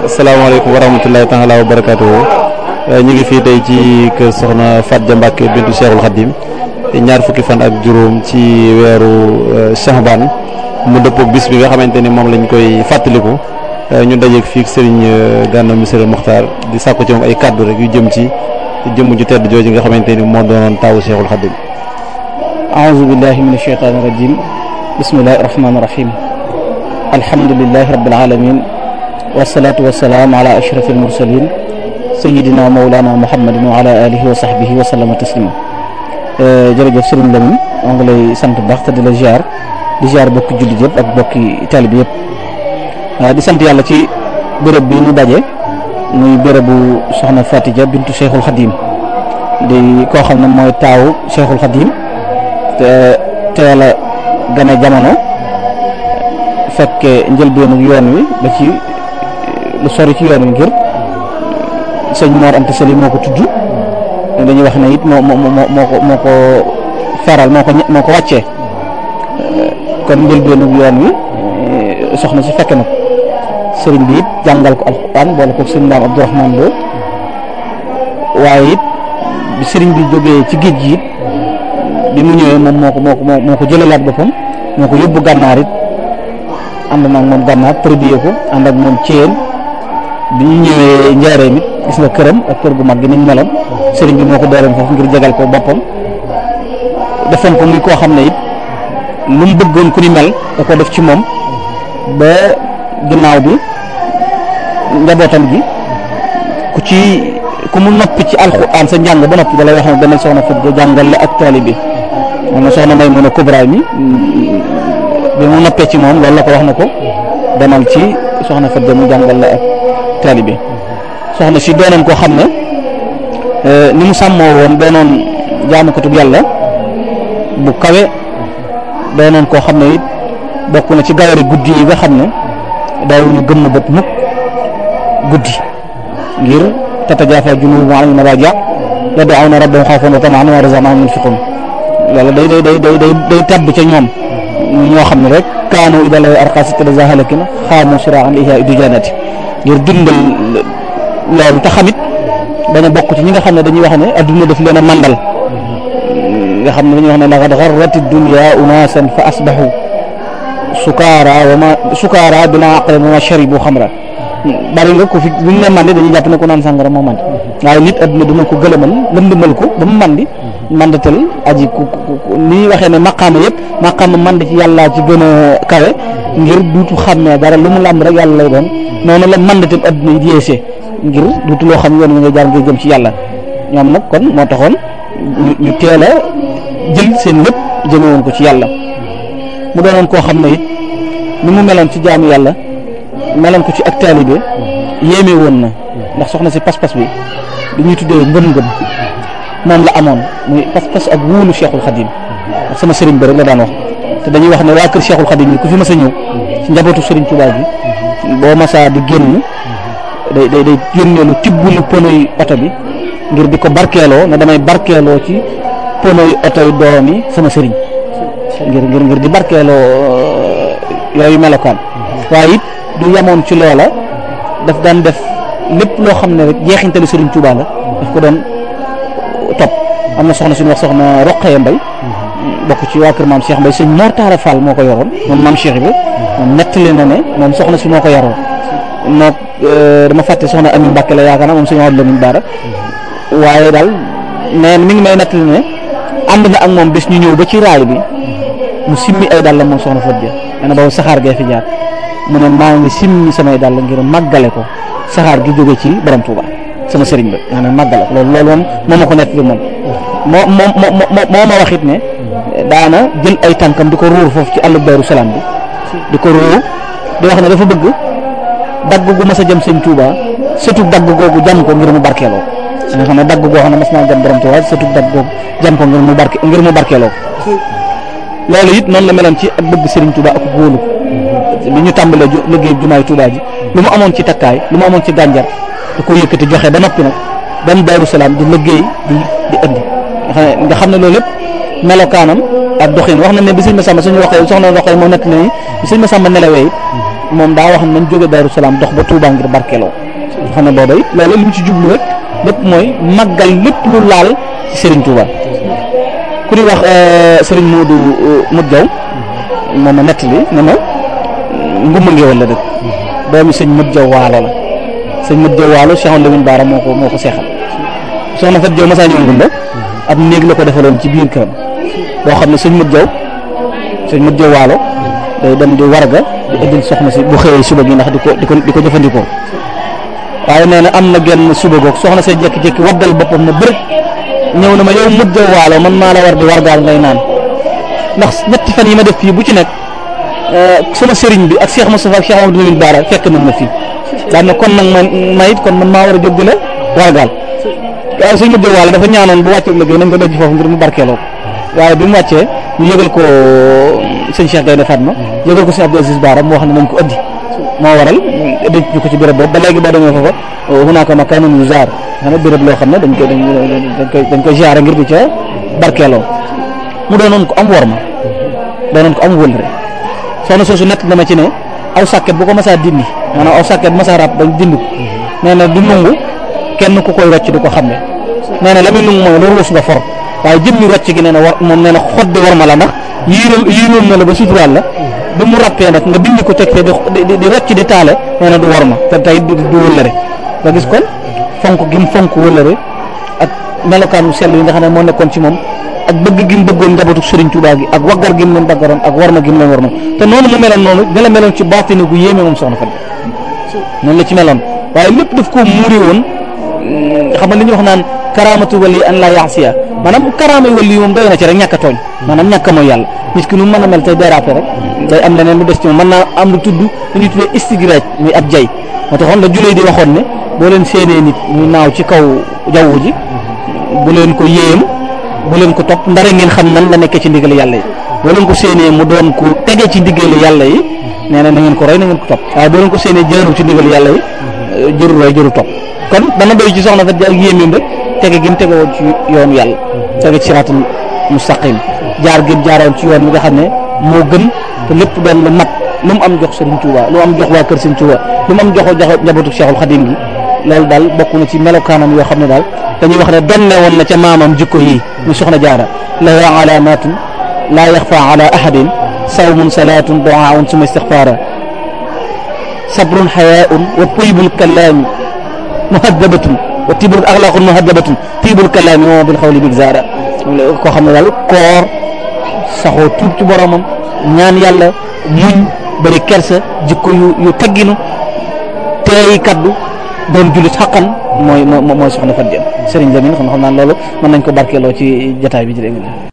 asalaamaaleykum wa rahmatulahi taala wa barakaatuhu ñu ngi fii tey ci kër Soxna Fatou Dia Mbacke bintu Cheikhul Khadim ñaar fukki fan ak juróom ci weeru Shahban mu dëppoo bis bi nga xamante ni moom lañ koy fàttaliku ñu dajeeg fii Serigne Gana Messere Mokhtar di sàkku ci moom ay kàddu rek yu jëm ci jëmm ju tedd jooju nga xamante ni moo doonoon taawu Cheikhul Khadim. aouzu billahi min ashaytaani rajim bismillahi rahmaani rahim alhamdulilahi rabbil alamin wasalaatu wasalaam ala ashrafil mursalin sayidina wa mawlana muhammadin wa ala alihi wa sahbihi wa sallama taslima jërëjëf Serigne Lamine maa ngi lay sant bu baax te di la ziar di ziar bokki jullit yëpp ak bokki taalibe yëpp di sant yàlla ci béréb bi ñu daje muy bérébu soxna Fatou Dia bintu Cheikhul Khadim di koo xam ne mooy taawu Cheikhul Khadim te teel a gane jamono fekke njëlbeenu yoon wi ba ci lu sori ci yoon wi ngir sëñ Mor Anta Sali moo ko tudd dañuy wax ne it moo moo moo ko moo ko feral moo ko moo ko wàccee kon njëlbeenu yoon wi soxna si fekke na ko sëriñ bi it jàngal ko alxuraan boole ko sëñ Ndaam Abdourahman Lo waaye it bi sëriñ bi jógee ci géej gi it bi mu ñëwee moom moo ko moo ko moo ko jëlalaat boppam moo ko yóbbu gànnaar it ànd naag moom gànnaar tërbiye ko ànd ak moom ceen bi ñu ñëwee njaareem it gis nga këram ak kër gu mag gi ni mu meloon sëriñ bi moo ko dooleem foofu ngir jegal ko boppam defoon ko muy koo xam ne it lu mu bëggoon ku ni mel da ko def ci moom ba ginnaaw bi njabootam gi ku ci ku mu noppi ci alxuraan sa njàng ba noppi da lay wax ne demal soxna Fatou Dia jàngal la ak taalibe bi moom soxna may mun a kubra mi bi mu noppee ci moom loolu la ko wax na ko demal ci soxna Fatou Dia mu jàngal la ak taalibe soxna si doonoon koo xam ne ni mu sàmmoo woon doonoon jaamukatub yàlla bu kawe doonoon koo xam ne it bokk na ci gawari guddi yi nga xam ne daawuñu gëmm bët mukk guddi ngir tatajaafa junuubuhum anil madaaji' yad'uuna rabbahum xawfan wa tama'an wa razaqnaahum yunfiquun loolu day day day day day day tabb ca ñoom ñoo xam ne rek kaanu idaa llaahi arqaa sittata halakin xaamu siraa'an li ihyaa'i dijaanati ngir dundal loolu te xamit daña bokk ci ñi nga xam ne dañuy wax ne adduna daf leen a mandal nga xam ne dañuy wax ne laqad garrati dunya unaasan fa asbahu sukaara wa ma sukaara bilaa aqlin wa ma sharibu xamra bari nga ko fi bu ñu ne mandi dañuy jàpp ne ko naan sàngara moo mandi waaye nit adduna dina ko gëlëmal lëndëmal ko ba mu mandi mandatal aji ku ni ñuy waxee ne maqaama yëpp maqaama mandi ci yàlla ci gën a kawe ngir duutu xàmmee dara lu mu làmb rek yàlla lay doon noonu la mandatal adduna yi yeesee ngir duutu loo xam yoon wi nga jaar ngir jëm ci yàlla ñoom nag kon moo taxoon ñu teel a jël seen lépp jëme woon ko ci yàlla mu doonoon koo xam ne it ni mu meloon ci jaamu yàlla meloon ko ci ak taalibe yéeme woon na ndax soxna si pas-pas bi li ñuy tuddee ngëm-ngëm moom la amoon muy pas-pas ak wóolu Cheikhul Khadim sama sëriñ bi rek la daan wax te dañuy wax ne waa kër Cheikhul Khadim yi ku fi mas a ñëw ci njabootu sëriñ Touba bi boo masaa di génn day day day yónneelu tibbulu ponoy oto bi ngir di ko barkeeloo ne damay barkeeloo ci ponoy oto yi doom yi sama sëriñ ngir ngir ngir di barkeeloo yooyu melokaan waaye it du yemoon ci loola daf daan def lépp loo xam ne rek jeexintali sëriñ Touba la daf ko doon topp am na soxna suñu wax soxna Roqaya Mbay bokk ci waa kër maam Cheikh Mbay sëñ Mor Talla Fall moo ko yoroon moom maam Cheikh bi moom nettali na ne moom soxna si moo ko yoroon moo dama fàtte soxna Ami Mbàkke la yaakaar naa moom suñu wax la min baara waaye daal nee mi ngi may nettali ne ànd na ak moom bés ñu ñëw ba ci raay bi mu simmi ay dàllam moom soxna Fatou Dia nee na boobu saxaar gee fi jaar mu ne maa ngi simmi samay dàll ngir màggale ko saxaar gi jóge ci borom Touba sama sëriñ ba maa ngi màggale ko loolu loolu moom moo ma ko nettali moom moo moo moo moo ma wax it ne daana jël ay tànkam di ko ruur foofu ci àll Daaru Salaam bi di ko ruur di wax ne dafa bëgg dagg gu mas a jëm sëñ Touba surtout dagg googu jam ko ngir mu barkeeloo nga xam ne dagg goo xam ne mas naa jam borom Touba surtout dagg googu jam ko ngir mu barke ngir mu barkeeloo loolu it noonu la meloon ci ak bëgg Serigne Touba ak góolu bi ñu tàmbalee liggéey jumaay Touba ji lu mu amoon ci takkaay lu mu amoon ci gànjar da ko yëkkati joxe ba noppi nag dem Daaru Salaam di liggéey di di indi nga xam ne loolu lépp melokaanam ak doxin wax na ne bi sëñ Massamba suñu waxee soxna waxee moo nekk ne bi sëñ Massamba nelawee moom daa wax ne nañ jóge Daaru Salaam dox ba Touba ngir barkeeloo xam ne booba it loolu li mu ci jublu rek lépp mooy màggal lépp lu laal ci Serigne Touba ku ñuy wax Serigne Modou Modou Diaw moom ma nettali ne ma ngumba ngeewal la dëkk doomi sëñ Modou Diaw waalo la sëñ Modou Diaw waalo Cheikh Lamine Bara moo ko moo ko seexal soxna Fat Diaw masaa ñëw ngumba ab néeg la ko defaloon ci biir këram boo xam ne sëñ Modou Diaw sëñ Modou Diaw waalo day dem di warga di indil soxna si bu xëyee suba gi ndax di ko di ko di ko jëfandikoo waaye nee na am na genn suba goog soxna see jékki-jékki waggal boppam na bërëb ñëw na ma yow Modou Diaw waalo man maa la war di wargaal ngay naan ndax ñetti fan yi ma def fii bu ci nekk sama sëriñ bi ak Cheikh Moustapha ak Cheikh Amadou Lamine Bara fekk nañ ma fii daan na kon nag man ma it kon man maa war a jóg di la wargaal waaye sëñ Modou Diaw waalo dafa ñaanoon bu wàccee liggéey nañ ko denc foofu ngir mu barkeeloo waaye bi mu wàccee ñu yëgal ko sëñ Cheikh Gaynde Fatma yëgal ko sëñ Abdou Aziz Bara mu wax ne nañ ko ëddi moo waral denc ñu ko ci béréb boobu ba léegi boo demee foofa hunaaka makaanun yuzaar xam ne béréb loo xam ne dañ koy dañ koy dañ koy ziare ngir di ca barkeeloo mu doonoon ko am worma doonoon ko am wëlre soxna soosu nett dama ci ne aw sàkket bu ko masaa dindi maanaam aw sàkket masaa ràpp bañ dindi ko nee na du nungu kenn ku koy rocc di ko xam ne nee na la muy nungu mooy loolu ruus nga for waaye jëmmi rocc gi nee na war moom nee na xot di war ma la ndax yiiral yiiral na la ba suturaal la ba mu rappee nag nga bind ko teg fee di di rocc di taale nee na du war ma te tey du du wëllëre nga gis kon fonk gi mu fonk wëllëre ak melokaanu sell yi nga xam ne moo nekkoon ci moom ak bëgg gi mu bëggoon njabootu Serigne Touba gi ak waggar gi mu leen baggaroon ak war ma gi mu leen war ma te noonu mu meloon noonu ne la meloon ci baatini gu yéeme moom soxna Fatou noonu la ci meloon waaye lépp daf koo muuri woon xam nga li ñuy wax naan karaamatu wali an la yaasiya maanaam karaama wali moom doy na ci rek ñàkk a tooñ maanaam ñàkk a mooy yàlla nit ki nu mën a mel tey déraper rek day am leneen lu des ci moom mën naa am lu tudd lu ñuy tuddee istigraaj muy ab jay moo taxoon la juley di waxoon ne boo leen séenee nit muy naaw ci kaw jaww ji bu leen ko yéem bu leen ko topp ndara ngeen xam nan la nekkee ci ndigal yàlla yi boo leen ko séenee mu doon ku tege ci ndigal yàlla yi nee na na ngeen ko roy na ngeen ko topp waaye boo leen ko séenee jëru ci ndigal yàlla yi jëru roy jëru topp kon dana doy ci soxna Fatou Dia ak yéemeem rek tege gi mu tege woon ci yoonu yàlla tege ci siraatul mustaqim jaar gi mu jaaroon ci yoon bi nga xam ne moo gën te lépp doon lu mat lu mu am jox Serigne Touba lu mu am jox waa kër Serigne Touba lu mu am jox jox njabootu Cheikhul Khadim gi loolu daal bokk na ci melokaanam yoo xam ne daal dañuy wax ne donne woon na ca maamam jikko yi muy soxna jaara lahu alamatun laa yaxfa ala ahadin sawmun salaatun duaun suma istixfaara sabrun xayaun wa taybul kalaami muhaddabatun wa tibul axlaaqun muhaddabatun tiibul kalaami wa bil xawli bigzaara koo xam ne daal koor saxoo tuub ci boromam ñaan yàlla muñ bëri kersa jikko yu yu tegginu teey kaddu doon jullit xaqan mooy mooy soxna Fatou Dia Serigne Lamine xam xam naa loolu mën nañ ko barkeeloo ci jataay bi jërë ngeen